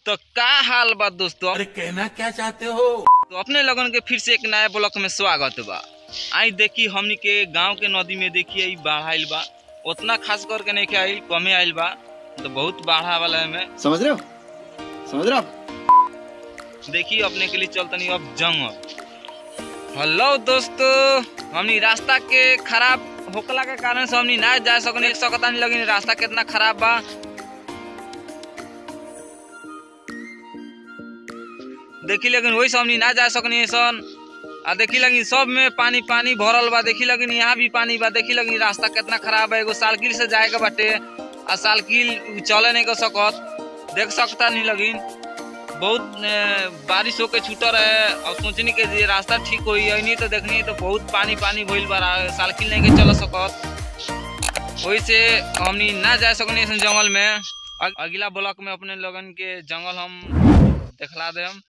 तो का हाल बा दोस्तों अरे कहना क्या चाहते हो तो अपने लगन के फिर से एक नया ब्लॉक में स्वागत बा आई देखी हमनी के गांव के नदी में देखिए ई बाढ़ आइल बा उतना खास करके नहीं के आइल कमे आइल बा तो बहुत बाढ़ा वाला है में समझ रहे हो समझ रहे हो आप देखिए अपने के लिए चलतनी अब जंगल हेलो दोस्तों हमनी रास्ता के खराब होकला के कारण से हमनी ना जा सकनी एक सकता नहीं लगी रास्ता कितना खराब बा देखी लेकिन वही से हमनी ना जा सकनी सन आ देखी लगी सब में पानी पानी भरल बा देखी लगी यहाँ भी पानी बा देखी लगी रास्ता कितना खराब है एगो सालकिल से जाए के बाटे आ सालकिल चले नहीं कर सकत देख सकता नहीं लगिन बहुत ए, बारिश होके छूटर है और सोचनी के जे रास्ता ठीक होई है नहीं तो देखनी तो बहुत पानी पानी भइल बा रा- सालकिल नहीं के चल सकत वही से हमनी ना जा सकनी ऐसन जंगल में अग- अगला ब्लॉक में अपने लोगन के जंगल हम दिखला देम